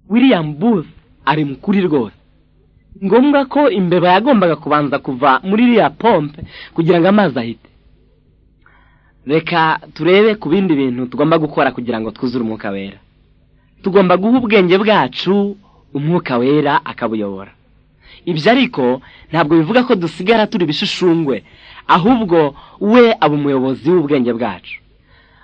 william booth ari mukuri rwose ngombwa ko imbeba yagombaga kubanza kuva muri iriya pompe kugira ngo amazi ahite reka turebe ku bindi bintu tugomba gukora kugira ngo twuzure umwuka wera tugomba guha ubwenge bwacu umwuka wera akabuyobora ibyo ariko ntabwo bivuga ko dusigara turi ibishushungwe ahubwo we aba umuyobozi w'ubwenge bwacu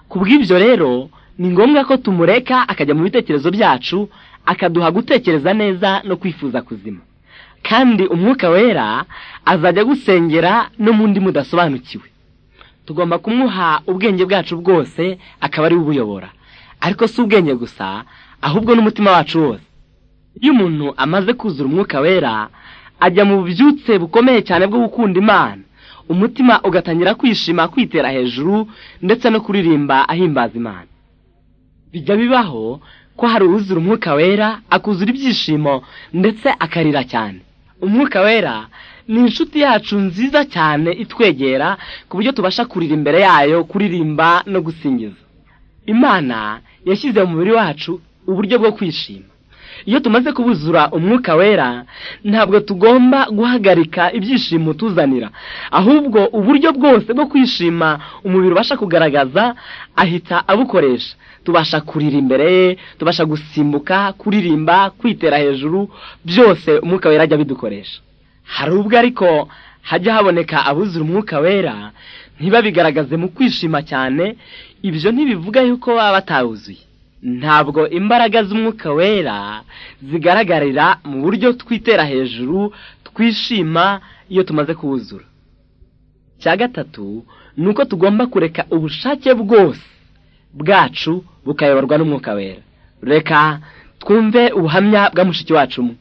ku bw'ibyo rero ni ngombwa ko tumureka akajya mu bitekerezo byacu akaduha gutekereza neza no kwifuza kuzima kandi umwuka wera azajya gusengera no mu ndi mudasobanukiwe tugomba kumuha ubwenge bwacu bwose akaba ari we ubuyobora ariko si ubwenge gusa ahubwo n'umutima wacu wose iyo umuntu amaze kuzura umwuka wera ajya mu bubyutse bukomeye cyane bwo gukunda imana umutima ugatangira kwishima kwitera hejuru ndetse no kuririmba ahimbaza imana bijya bibaho ko hari uwuzura umwuka wera akuzura ibyishimo ndetse akarira cyane umwuka wera ni inshuti yacu nziza cyane itwegera ku buryo tubasha kurira imbere yayo kuririmba no gusingiza imana yashyize mu mubiri wacu uburyo bwo kwishima iyo tumaze kubuzura umwuka wera ntabwo tugomba guhagarika ibyishimo tuzanira ahubwo uburyo bwose bwo kwishima umubiri ubasha kugaragaza ahita abukoresha tubasha kurira imbere ye tubasha gusimbuka kuririmba kwitera hejuru byose umwuka wera ajya abidukoresha hari ubwo ariko hajya haboneka abuzura umwuka wera ntibabigaragaze mu kwishima cyane ibyo ntibivuga yuko baba batawuzuye ntabwo imbaraga z'umwuka wera zigaragarira mu buryo twitera hejuru twishima iyo tumaze kuwuzura cya gatatu ni uko tugomba kureka ubushake bwose bwacu bukayoborwa n'umwuka wera reka twumve ubuhamya bwa mushiki wacu umwe